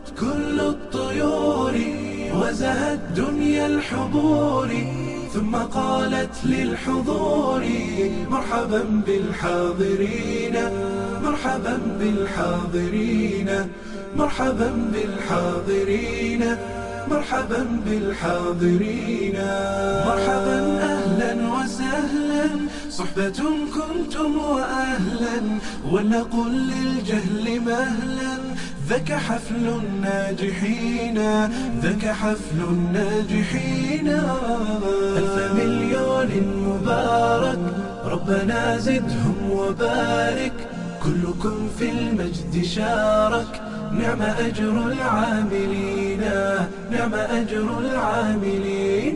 غابت كل الطيور وزهت دنيا الحضور ثم قالت للحضور مرحبا بالحاضرين مرحبا بالحاضرين مرحبا بالحاضرين مرحبا بالحاضرين مرحبا اهلا وسهلا صحبة كنتم واهلا ولنقل للجهل مهلا ذاك حفل الناجحين ذاك حفل الناجحين ألف مليون مبارك ربنا زدهم وبارك كلكم في المجد شارك نعم أجر العاملين نعم أجر العاملين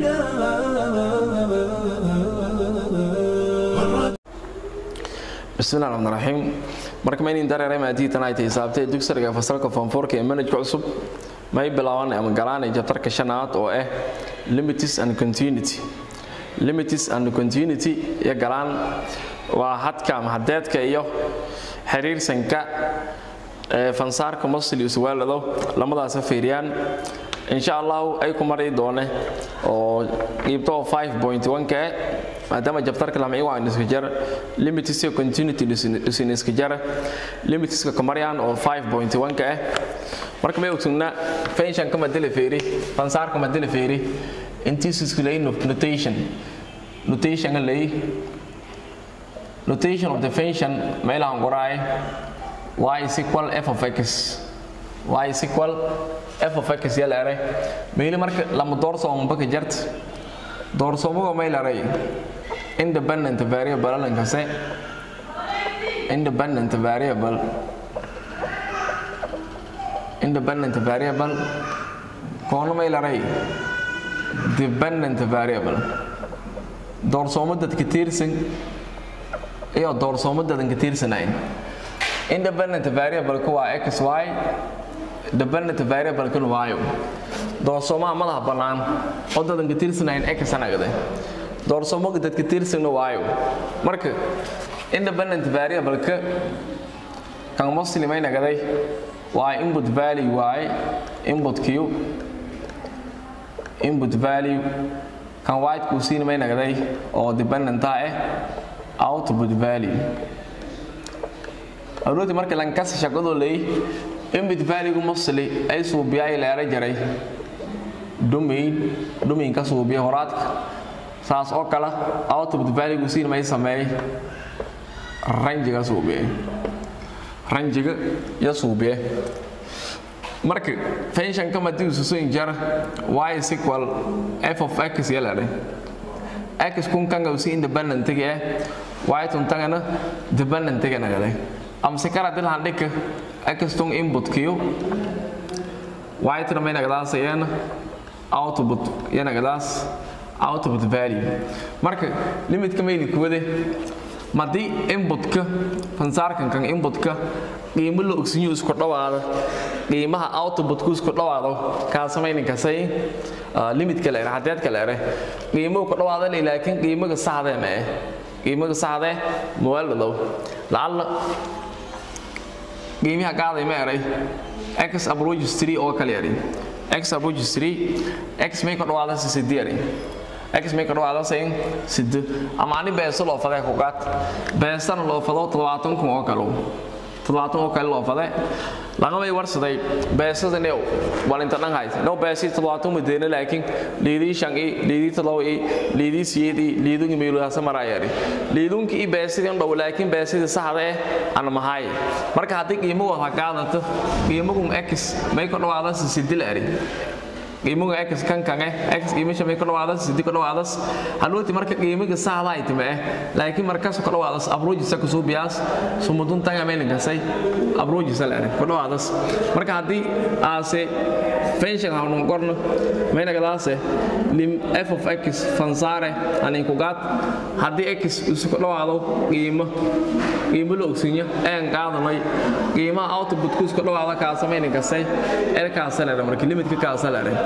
bismillahi raxmaan raxiim marka ma inin dareeray maadiitan ay tahay saabtay dugsiga fasalka foomfoorka ee manhajka cusub may bilaabaan ama galaanay jabtarka shanaad oo ah limits and continuity limits and continuity iyo galaan waa hadka ama hadeedka iyo xiriirsanka ee fansaarka muslius waalado lamadaas fiiriyaan insha Allah ay ku mari doone oo qeybto 5.1 ka maadaama jabtarka lama iwaa iska jar limits iyo continuity isin iska jar limits ka kamariyaan oo 5.1 ka ah marka may ogtuna function kama dile feeri fansaar kama dile feeri intiis isku leeyin notation notation lay notation of the function meelaan qoraay y is equal f of x y is equal f of x yala aray meeli marka lama doorsooma baka jart doorsoomaga meel aray independent variable lankase independent variable independent variable koona meel aray dependent variable doorsoomo dadka tiirsan iyo doorsoomo dadan ka tiirsanayn independent variable ku waa x y dependent variable kun waayo doorsoomaha madaxa bannaan oo dadan ka tiirsanayn x anagade doorsoomaga dadka tiirsana waayo marka independent variable ka kan muslimay nagaday waa input value waaye input q input value kan white kuu siinamay nagaday oo dependenta ah output value arooti marka lankasi shaqadoo leey input value musli ay suubiyay leera jaray domain domain ka suubiya horaadka saas oo kale output value gu siin may sameeyay ranjiga suubiye ranjiga ya suubiye marka function kama diisu soo jar y is equal f of x yalare x kun kanga usi independent ga y tun tangana dependent ga nagade am se kala dil handika x tun input q y tun may nagadaas yana output yana nagadaas output value marka limitka mayli kuwade madii inputka fansaarkan kan inputka qiimo la ogsinyo isku dhawaada qiimaha outputku isku dhawaado kaa samayninka say limitka leere hadeedka leere qiimuhu ku dhawaada laakiin qiimaga saxda ma eh qiimaga saxda muwaaladow lacalla qiimaha qaaday ma eray x approaches 3 oo kale eray x approaches 3 x may ku dhawaada sidii eray x may ka dhawaada sayn sid ama ani beeso loo faday ku qaat beesana loo fado 70 kun oo kale 70 oo kale loo faday laga may warsaday beesada neew walinta dhan hayd no beesi 70 madeena laakiin liidii shangi liidii talo ee liidii siyeedi liidungi meelu hasa marayari liidunki i beesidi on dhaw laakiin beesidi saxda eh ana mahay marka haddii qiimo waa qaadato qiimagu x may ka dhawaada sidii la ari qiimaga x kan kan eh x qiimisha may ka dhawaadas sidii ka dhawaadas halwati marka qiimiga saxda ay timo eh laakiin markaas ka dhawaadas approach sa ku suubiyaas sumudun tanga meel gasay approach sa la ka dhawaadas marka hadii aase function ha uu qorno may nagadaase lim f of x fansare ani ku gaad hadii x isu ka dhawaado qiimo qiimo la ogsiinyo aan qaadanay qiimaha output ku iska dhawaada ka sameeyay gasay erkaas la marka limitka ka saareen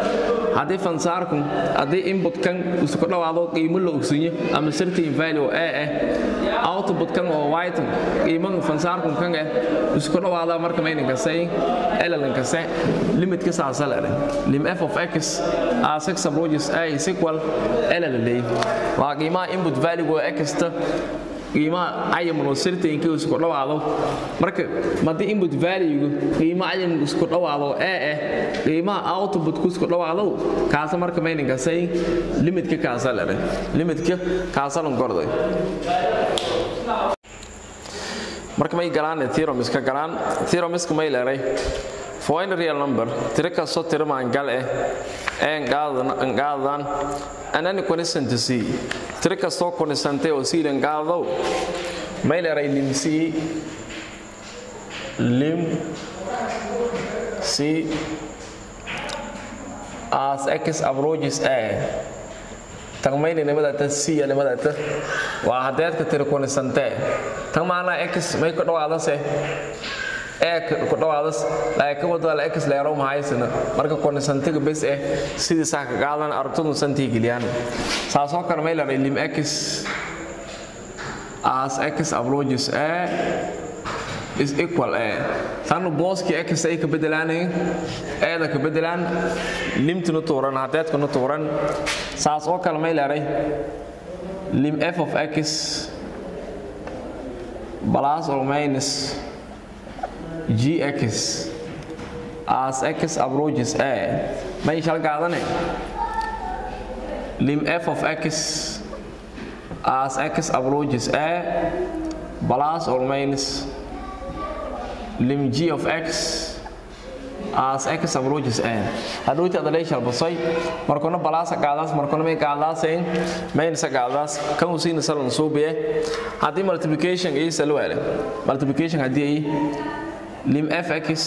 haddii fansaarku haddii inputkan isku dhawaado qiimo la ogsiinyo ama certain value oo a ah outputkan oo white qiimaha fansaarku kan ah isku dhawaada marka mayna kasay elan kasay limitka saasala lim f of x as x approaches a is equal elan lay waa qiimaha input value oo x ta qiimaha cayaman oo certain ka isku dhawaado marka madii input value qiimaha cayaman isku dhawaado a ah qiimaha output ku isku dhawaado kaas marka mayna kasay limitka kaasala limitka kaasalan gorday marka may galaan theorem iska galaan theorem iska may leeray for any real number tiro kastoo tiro maangal eh ee ngaadaan and any constant c tiro kastoo constante oo siilan ngaadow may leeray lim c lim c as x approaches a tagmayni nimadata c nimadata waa hadeedka tiro constante tan maana x may ku dhawaadase ee ku dhawaadas laakiin wadada la x leero ma haysana marka constantiga bes eh sidii saa ka qaadan aragtadu santii geliyaan saasoo kale may leedahay lim x as x approaches a is equal a tanu booski x ay ka bedelaanay eeda ka bedelaan limtuna tuuran hadeedkuna tuuran saas oo kale may leedahay lim f of x plus or minus gx as x approaches a may shal qaadane lim f of x as x approaches a plus or minus lim g of x as x approaches a hadhowti adaleeshal basay markuna balaasa qaadaas markuna may qaadaasayn maynasa qaadaas kan usiina salan suubiye haddii multiplication iyo salwaale multiplication haddii ay lim fx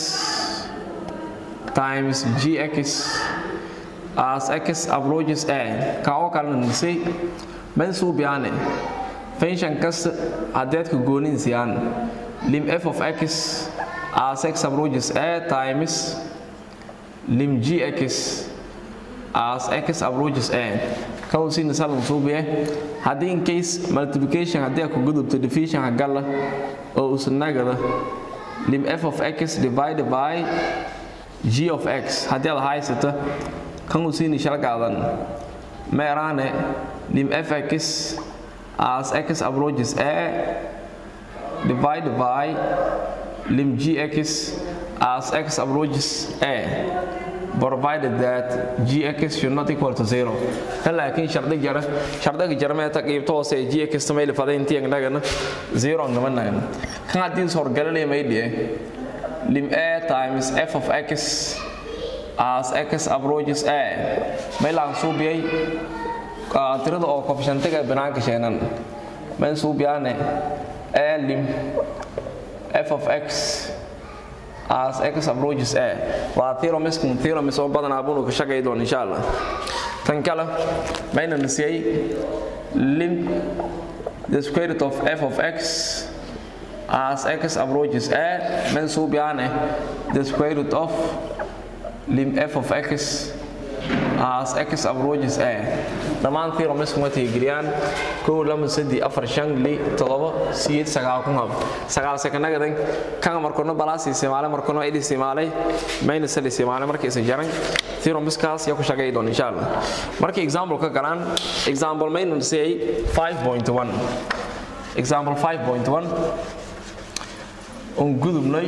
times gx as x approaches a ka oo kalena nisay man suubiyaane function kasta hadeedka gooninsiiyaan lim f of x as x approaches a times lim gx as x approaches a kawsiina salan suubiye haddii in case multiplication haddii ku gudubto division hagala oo usnagada lim f of x divided by g of x haddii aad haysata kan usiini shal qaadan meeraane lim fx as x approaches a divided by lim gx as x approaches a provided that gx should not equal to zero kan laakiin shardi jara shardiga jarmeeta qiibto hoose ee gx mayli fadayntii nagana zero ngamanayn kan haddii sorgalanaya maydhiye lim a times f of x as x approaches a maylaan suubiyay tirada oo kofshantiga banaanka sheenan mayn suubiyaane a lim f of x as x approaches a waa theoremskun theorems oo badanaa bunu ka shaqay doon insha allah tan kale mayna nasiyay lim the square root of f of x as x approaches a mayn suubiyaane the square root of lim f of x as x approaches a dhammaan theoremsku ma tixgeliyaan kow lama saddex afar shan li todoba siyeed sagaal kun hab sagaal sekanagadan kan markono balaas isticmaalay markono id isticmaalay minus l isticmaalay markii isa jaran theoremskaas yaa ku shaqay doon insha allah markii example ka galaan example minus say 5.1 example 5.1 on gudubnay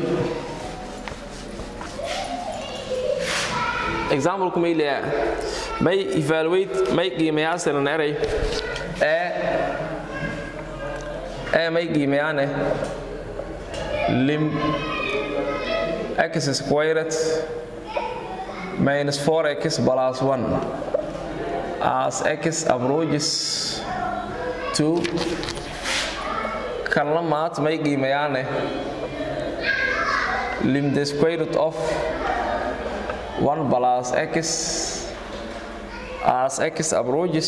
example ku may leeyahay may evaluate may qiimayaasanan eray ee ee may qiimayaane lim x squared minus 4x plus 1 as x approaches to kan la maat may qiimayaane lim the square root of 1 plus x as x approaches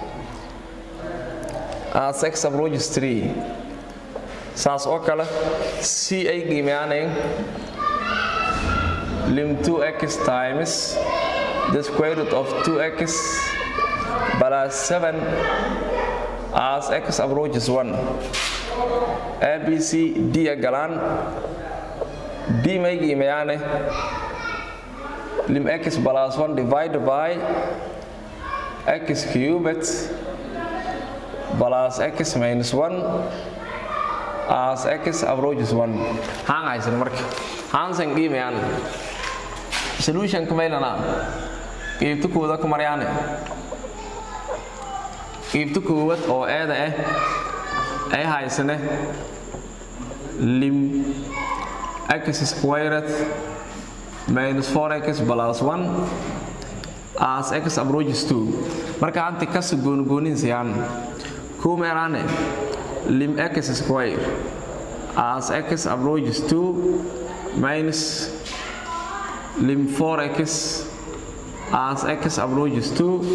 as x approaches 3 saas oo kale si ay qiimeyaanayn lim 2x times the square root of 2x plus 7 as x approaches 1 abc d galaan d may qiimeeyaane lim x plus 1 divided by x cubed plus x minus 1 as x approaches 1 haan haysan marka haansan qiimeeyaan solutionka maylana qiibta kooda ku maryaane qiibta koowad oo eeda ah ay haysane lim x squared minus 4x plus 1 as x approaches 2 marka hanti kasi goongooninsiyan kuu meeraane lim x square as x approaches 2 minus lim 4x as x approaches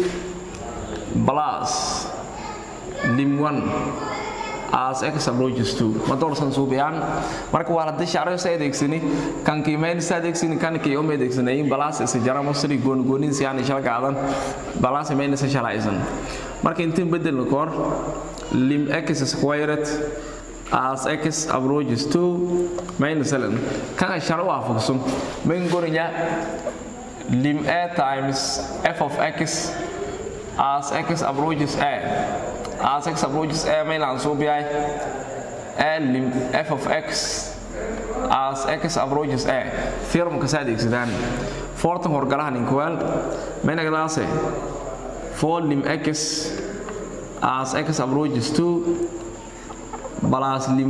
2 plus lim 1 as x approaches 2 ma doorsan suubiyaan marka waa haddii shacro sa adeegsani kan qiimeyn sa adeegsani kan kii uma adeegsanayin balaas isa jara masri goongoonin si aan shal gaadan balaas mayna sa shalaysan marka intiin bedelna koor lim x squared as x approaches 2 minus 7 kan sharo waafaqsan mayn gorinya lim a times f of x as x approaches a as x approaches a may laan suubiyay a lim f of x as x approaches a theoremka saa adeegsadaan fortan horgalahan inkwal maynagadaase for lim x as x approaches 2 plus lim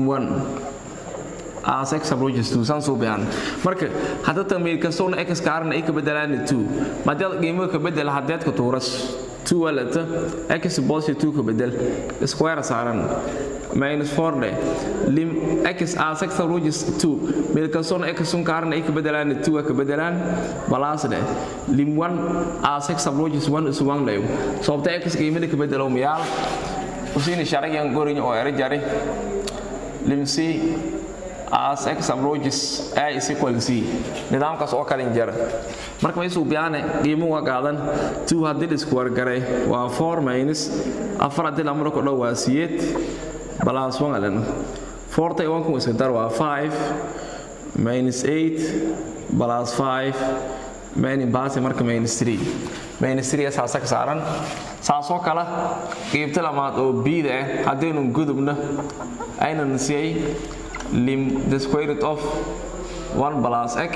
1 as x approaches 2 san suubiyaan marka hadda tamiir kastoona x kaarna ay ka bedelaan 2 maadaad qiimo ka bedel hadeed ka tuuras 2 walata x positive 2 ka bedel square saaran minus 4 de lim x as x approaches 2 meel kastoona x sun kaarna ay ka bedelaan 2 ka bedelaan plus de lim 1 as x approaches 1 is 1 leeyo sababta x qiimada ka bedelo miyaal usiini sharagan gorin oo era jari lim c as x approaches a is equal to c nidaamkaas oo kalin jara marka may suubiyaane qiimo waa qaadan 2 haddii la isku wargaray waa 4 minus afar haddii la amro ku dhow waa siyeed plus 1 alan 4 tay 1 ku iska dar waa 5 minus 8 plus 5 mani baasi marka minus 3 minus 3 saasa ka saaran saasoo kale qiibta lamaad oo bida ah haddaynu gudubna aynan siiyay lim the square root of 1 plus x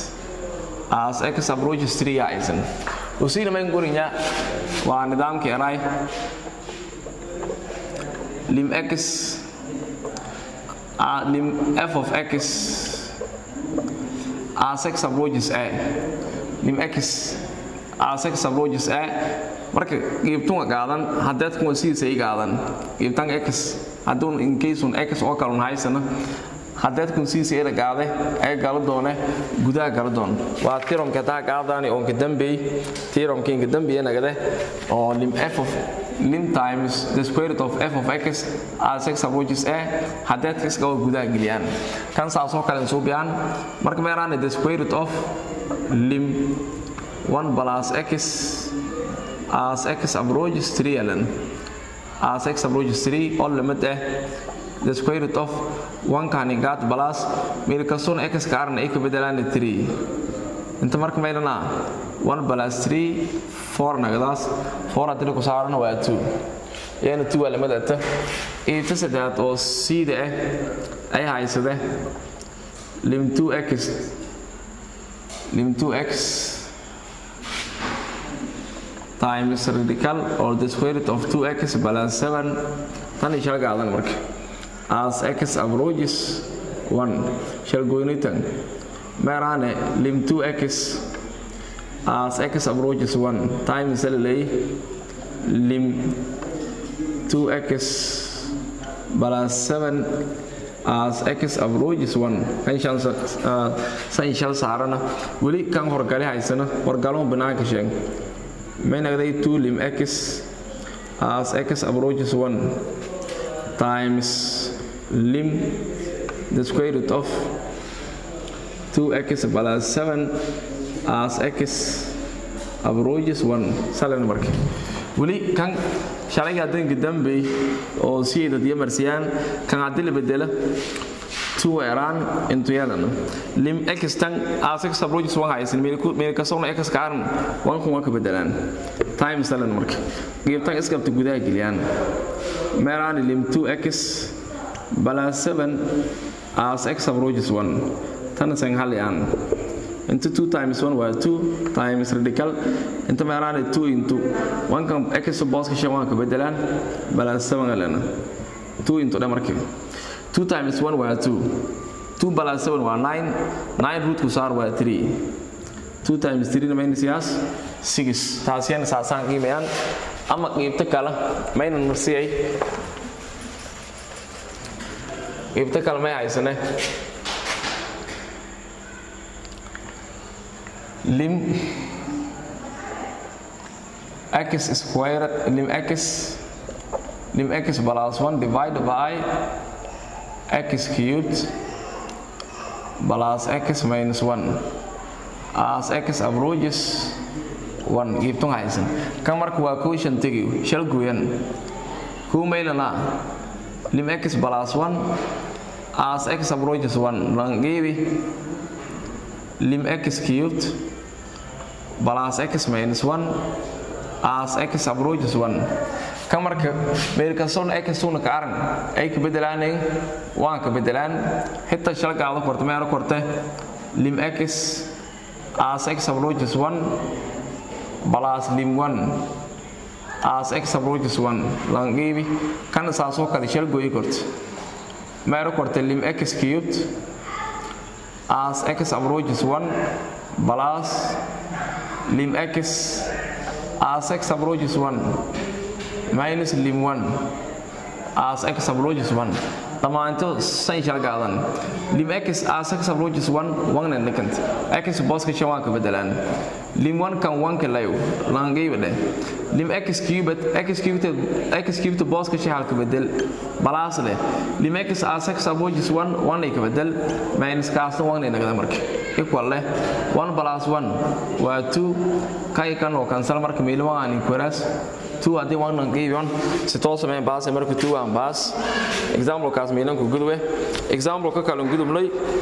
as x approaches 3 aysan usiina mayn gurinya waa nidaamkii eray lim x uh, lim f of x as x approaches a lim x as x approaches a marka qiibtunga qaadan hadeed kuwa sidiisa i qaadan qiibtan x hadduun incaseun x oo kalun haysana hadeed kun sidiisa ila qaade ay gala doone gudaha gala doon waa tiromka taa qaadaani oonka dambey tiromka inka dambeya nagade oo lim f of lim times the square root of f of x as x approaches a hadeed x oo gudaha geliyaan kan saasoo kale suubiyaan marka meeraane the square root of lim 1 plus x as x approaches 3 alan as x approaches 3 all limit eh the square root of 1 kani gat plus meel kastoon x kaarna ay ka bedelaan 3 inta marka meelana 1 plus 3 4 nagadaas 4 hadii ku saarana waa 2 yana 2 waa limit ata ee ta sadeed oo siida ah ay haysade lim 2x lim 2x times radical or the square root of 2x plus 7 tan ishal qaadan marka as x approaches 1 shall goynitan meeraane lim 2x as x approaches 1 times lay lim 2x plus 7 as x approaches 1 kan shan san shal saarana weli kan horgali haysana horgalon banaanka sheeg may nagday 2 lim x as x approaches 1 times lim the square root of 2x plus 7 as x approaches 1 salan marka weli kan shalayga danka dambe oo siida diya marsiyaan kan hadii la bedelo 2 eraan intu yeelano lim x tan asax approaches 1 haysan meel ku meel ka soo x kaaran 1 kun ka bedelaan time salan marka geebtan iskabta gudaha geliyaan meeraan lim 2x plus 7 as x approaches 1 tan san haliyaan into 2 times 1 waa 2 times radical inta meeraan 2 into 1 kan x boss ka shan ka bedelaan plus 7 galana 2 into da markii 2 times 1 waa 2 2 plus 7 waa 9 9 root ku saar waa 3 2 times 3 minus yaas 6 taasiyana saasaan qiimayaan ama qiibta kale maynan marsiyay qiibta kale may haysane lim x squared lim x lim x plus 1 divided by x cubed plus x minus 1 as x approaches 1 giibtun haysan kan marka waa quotient tegi shal gooyan kuu maylana lim x plus 1 as x approaches 1 lan giibi lim x cubed plus x minus 1 as x approaches 1 kan marka meelkasoon x una ka aran ay ka bedelaaneen waan ka bedelaan xitaa shalgaada korte meelo korte lim x as x approaches 1 plus lim 1 as x approaches 1 langiibi kan saasoo kale shal gooyi korte meelo korte lim x cubed as x approaches 1 plus lim x as x approaches 1 minus lim 1 as x approaches 1 dhammaanto san shalgaadan lim x as x approaches 1 wangna nikant x boska shan waan ka bedelaan lim 1 kan 1 ka layo langayba dheh lim x cubed x cubed x cubed boska shan halka bedel balaas leh lim x as x approaches 1 1 ay ka bedel minus kaasna wangna nagada marka equal leh 1 plus 1 waa 2 kay kan oo kansal marka meelma aan inquiras 2 haddii waanan qiibiyon si toos sameen baase marka 2 aan baas example kaas meelan ku gudwe example ka kale gudubnay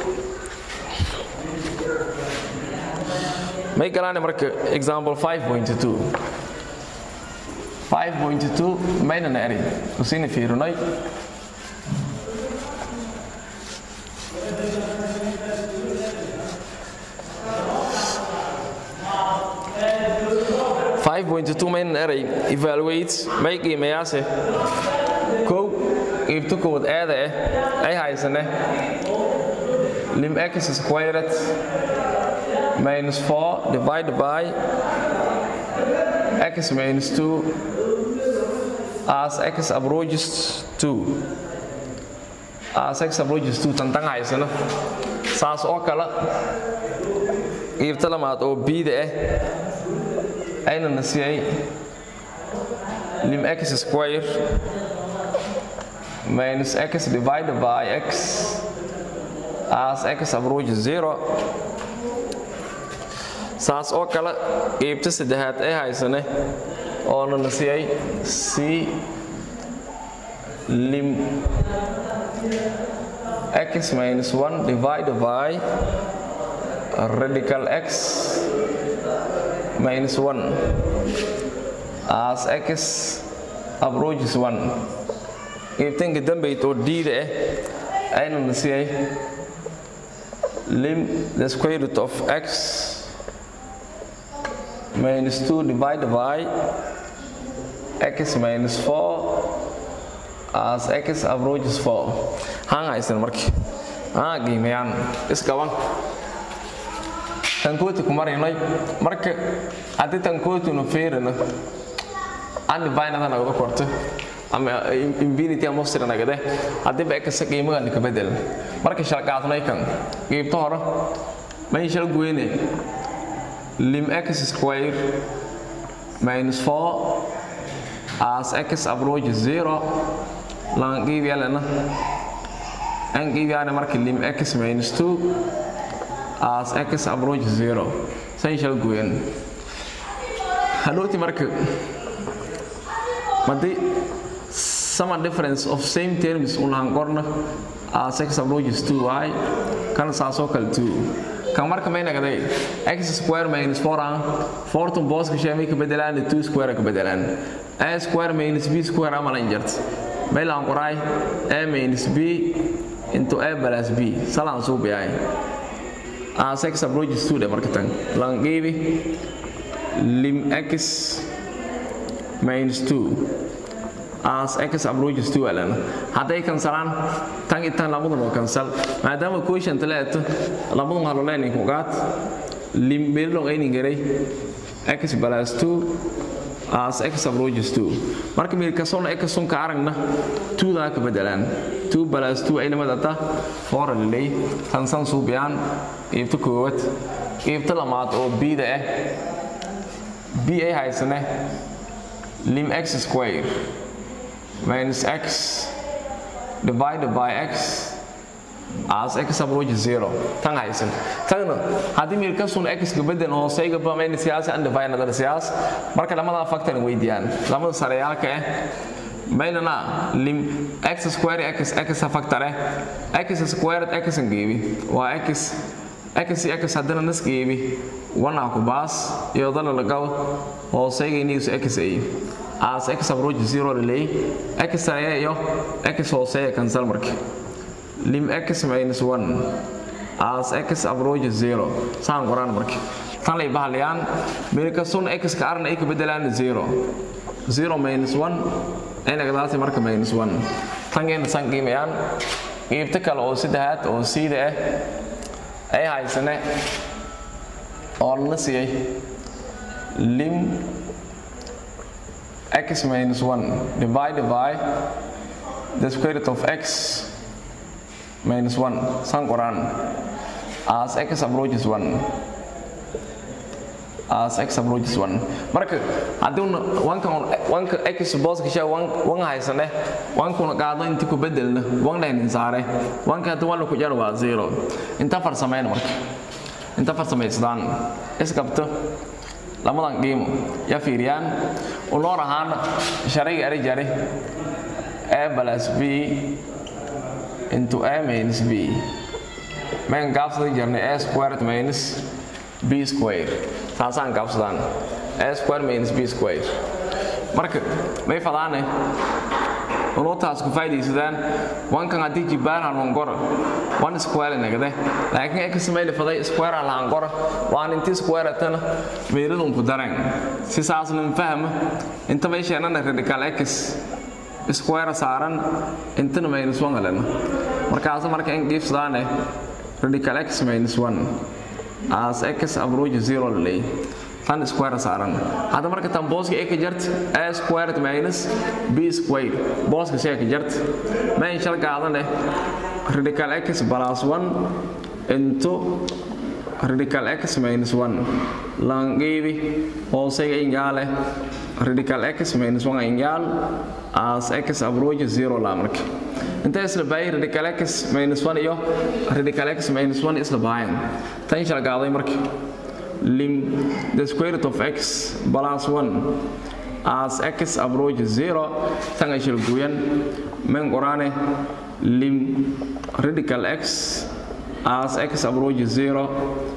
may galaan marka example 5.2 5.2 mayna eri usini fiirinay five point two main eray evaluate may qiimayaase kow qiibto kood aada ah ay haysane lim x squared minus 4 divided by x minus 2 as x approaches 2 as x approaches 2 tantan haysano saas oo kale qiibto lamaad oo bida ah ayna nasiyay lim x square minus x divided by x as x approaches 0 saas oo kale qiibta saddexaad ay haysane oona nasiyay c lim x minus 1 divided by radical x minus 1 as x approaches 1 qiibtanka dambayt oo diida ah ayna nasiyay lim the square root of x minus 2 divided by x minus 4 as x approaches 4 haan haysan markii haa qiimayaan isgaban tankooti ku maraynay marka haddii tankootinu feerino andivinada nagada korto ama infinity amostra nagade haddii ba ekasa qiimagan ka bedel marka shalqaadnay kan qiibto hore may shal goyne lim x square minus 4 as x approaches 0 lan qiibiyalena an qiibiyana marka lim x minus 2 as x approaches 0 san shal goyen hadhooti marka haddii some difference of same terms unahan qorna as x approaches 2y kan saasoo kale 2 kan marka may nagday x square minus 4 aan 4 tun booska shay may ka bedelaan 2 square ka bedelaan a square minus b square amalan jart may laan qoraay a minus b into a plus b salaan suu biyay as x approaches 2 de marka tan lan geebi lim x minus 2 as x approaches to alana hadday kansalaan tan iyo tan labadan oo kansal maadaama quotient leeto labadan halo leenin ku qaad lim berilong aynin garay x plus 2 as x approaches 2 marka meel kasoo x sun ka aragna 2 da ka bedelaan 2 plus 2 ay lamada ta 4 lilay tan san suubiyaan iibta koowad iibta lamaad oo b da ah b ay haysane lim x square minus x divided by x as x approaches zero tan haysan tanna haddii meel ka sun x ka bedel hooseyga ba mayna siyaasi and divide another siyaas marka lamada factor weydiyaan lamada sareyaalka ah baynana lim x square x x factor ah x squared x ngeebi waa x x x haddana nas geebi wana ku baas iyo dala lagaw hooseyga iniisu x ay as x approach zero lilay x saraya iyo x hooseeya cancel marka lim x minus 1 as x approach zero saan qoraan marka tan lay bahalayaan meelka sun x ka arna ay ka bedelaan zero zero minus 1 ay nagadaasi marka minus 1 tangeena san qiimayaan qiibta kale oo saddexaad oo siida ah ay haysane oo la siiyay lim x minus 1 divided by the square root of x minus 1 san qoran as x approaches 1 as x approaches 1 marka haddii wanka wanka x booska shay wan haysane wankuna qaado inta ku bedelna wan dhaynin saare wanka haddii wan ku jar waa zero inta farsameyn marka inta farsamaysadaan isqabto lamadan qiimo ya fiiriyaan unoor ahaana sharayga eri jari a plus b into a minus b mayn gaabsadan jirnay a squared minus b square saasaan gaabsadaan a square minus b square marka may fadaane unuutaas ku faa'idaysadaan wankan haddii jibbaana longora one square nagade laakiin x mayli faday square laangora waan inti square tana meeladun ku dareen si saasnin fahma inta may sheenana radical x square saaran intana minus one galena markaas marka in giifsadaane radical x minus one as x approach zero lay tan square saaran hadda marka tan booska ay ka jart a squared minus b squared booska shay ka jart ma in shal qaadane radical x plus 1 into radical x minus 1 langeebi hooseyga ingaale radical x minus 1 ingaal as x approach zero la marka inta isla baayay radical x minus 1 iyo radical x minus 1 isla baayan tan shal qaaday marka lim the square root of x plus 1 as x approaches 0 tanga shil guyan men qorane lim radical x as x approaches 0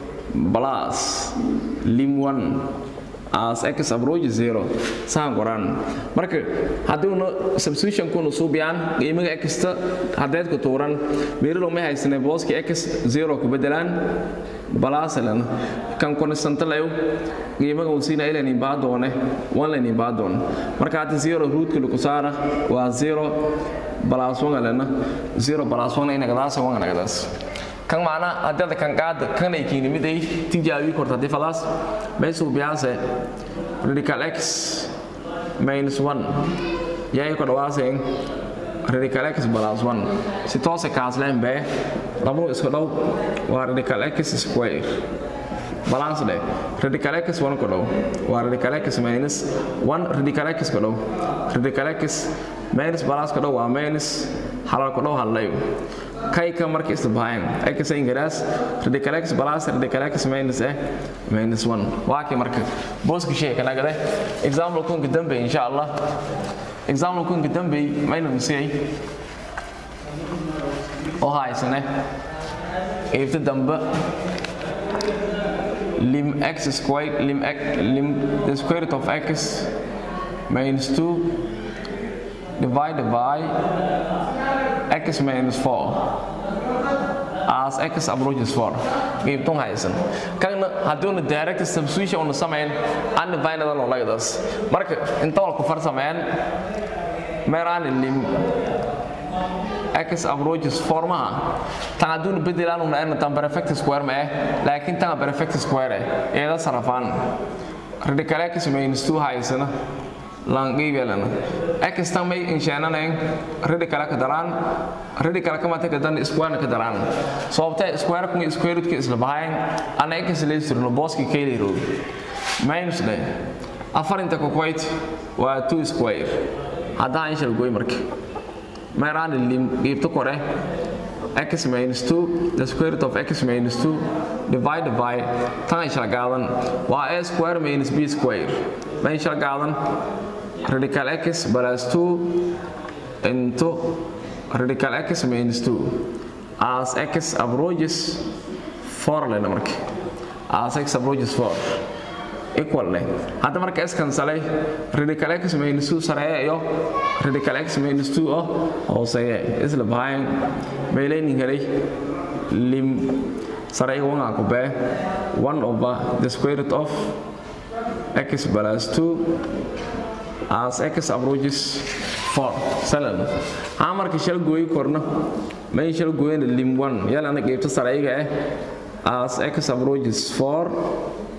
plus lim 1 as x approaches 0 saan qoran marka hadduuna substitution kuna suubiyaan qiimaga xta haddeed ku tuuran meerilo ma haysane booski x 0 ku bedelaan balaasalan kan konstantalayo qiimaga uu siina ilanin baadoone wanlanin baadoon marka hadda zero ruutka lagu saara waa zero balaas wangalena zero balaas wana inagadaas wanganagadaas kan macna haddada kan qaada kanay kiinimiday tijaabi korta haddii falaas meesuu biyaase radical x minus 1 yaay ku dhawaaseen radical x plus 1 si toose kaasleen bee labadu isku dhow waa radical x square balance dhe radical x 1 ku dhow waa radical x minus 1 radical x ku dhow radical x minus balance ku dhow waa minus halal ku dhow halayo kayka marka isbahayn x ingiraas radical x plus radical x minus eh minus 1 waa kii marka booska shay kana gade example kun dambe insha Allah example kun dambe mayna misay oo haysane eebta dambe lim x squared lim x lim the square root of x minus 2 divided by x minus 4 as x approaches 4 qaybtun haysan kana hadduuna direct substitution una samayn undivided oo like this marka inta wal ku farsameyn meeraan lim x approaches 4 maha tan hadduuna bedelaan una ayna tan perfect square ma eh laakiin tan perfect square eh eeda sarafaan radical x minus 2 haysana langibelana x tan may inshaananayn radical ka daraan radical kama ta kadan square ka daraan sababta square kun square root ka isla bahayn ana x leesirno boski kale root minus day afar inta ku quite waa 2 square hadaa insha goy marka meeraan lim qeybta kore x minus 2 the square root of x minus 2 divided by tan insha gaadan waa a square minus b square ma insha gaadan radical x plus 2 into radical x minus 2 as x approaches 4 lena marka as x approaches 4 equal leh hadda marka s kansalay radical x minus 2 sareeya iyo radical x minus 2 oo hooseeya isla bahayn meelaynin helay lim sareeya wanga ku bee 1 over the square root of x plus 2 as x approaches 4 salan ha marka shal gooyi korno may shal gooyna lim 1 yalana qaybta sarayga eh as x approaches 4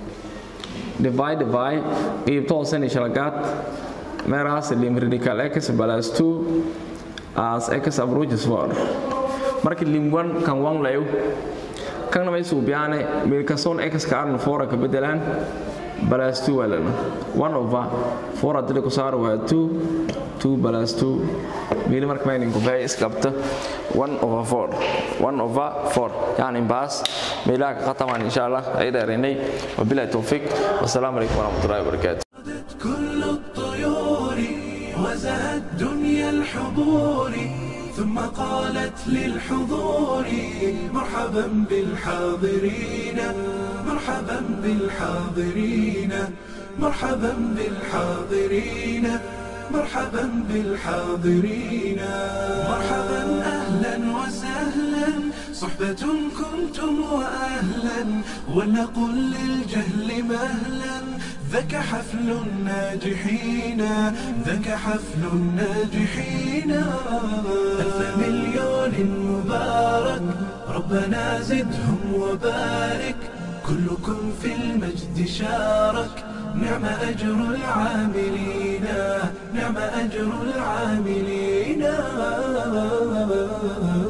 divide by qaybta hoosena shalagaad meeraas lim radical x plus 2 as x approaches 4 marka lim 1 kan 1 layo kana may suubiyaane meelkasoon x ka arna 4 ka bedelaan plus 2 walana 1 over 4 haddii ku saaro waa 2 2 plus 2 meeli marka maynin ku baxay iskabta 1 over 4 1 over 4 yani baas meelaha ka khatamaan insha Allah ay dheeraynay wabillahi tawfiq wasalaamu calaykum warahmatullahi wabarakatuh كل الطيور وزهت دنيا الحضور ثم قالت للحضور مرحبا بالحاضرين مرحبا بالحاضرين مرحبا بالحاضرين مرحبا بالحاضرين مرحبا اهلا وسهلا صحبة كنتم واهلا ولنقل للجهل مهلا ذاك حفل الناجحين ذاك حفل الناجحين ألف مليون مبارك ربنا زدهم وبارك كلكم في المجد شارك نعم أجر العاملين نعم أجر العاملين